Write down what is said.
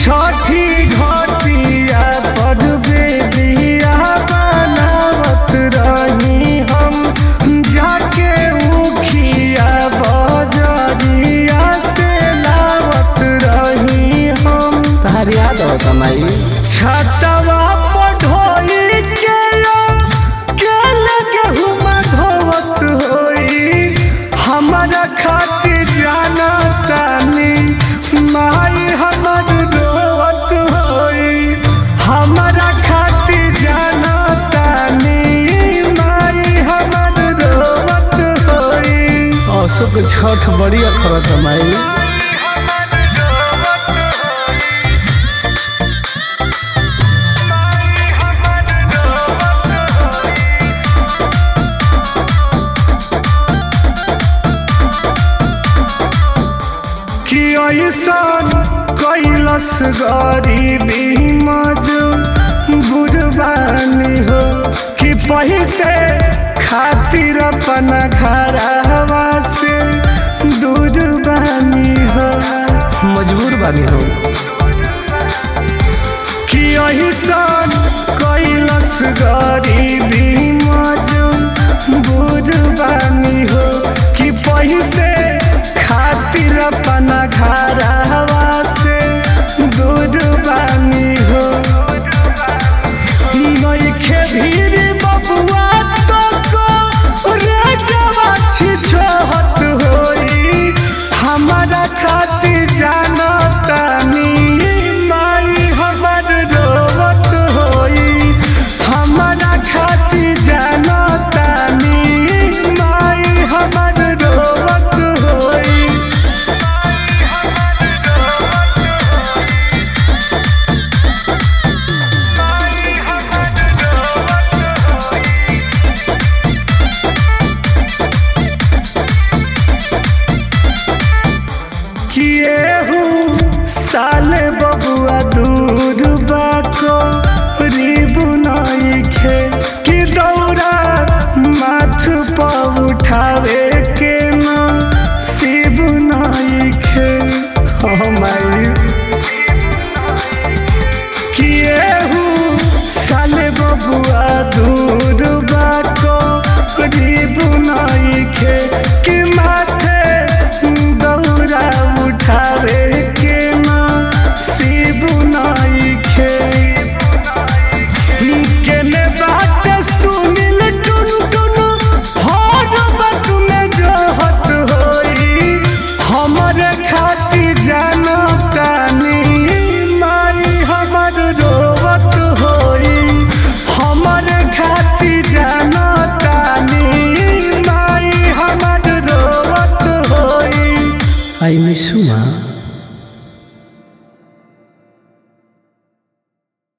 छठी घटिया पर बेदिया बनावत रही हम जाके उखिया बजरिया से लावत रही हम तहार याद हो कमाई छतवा पढ़ोई के के लगे हुमा धोवत होई हमारा खातिर जाना तानी माई हमर रोवत होई हमारा खातिर जाना तानी माई हमर रोवत होई अशोक छठ बड़ी अखर कमाई कि ऐसन कैलस गरीबी मज बुरबानी हो कि पैसे खातिर अपना घरवा से दूर बानी हो मजबूर बानी हो कि ऐसन कैलस गरीबी मज बुरबानी हो कि पैसे खातिर अपना घरवा से दूर बानी हो नइखे भीड़ बबुआ तो को रे जवा छिछोहत होई हमारा खातिर जाना तानी माई हमर रोवत होई हमारा खातिर जाना तानी माई हमर रोवत होई किए हूँ साल बबुआ दू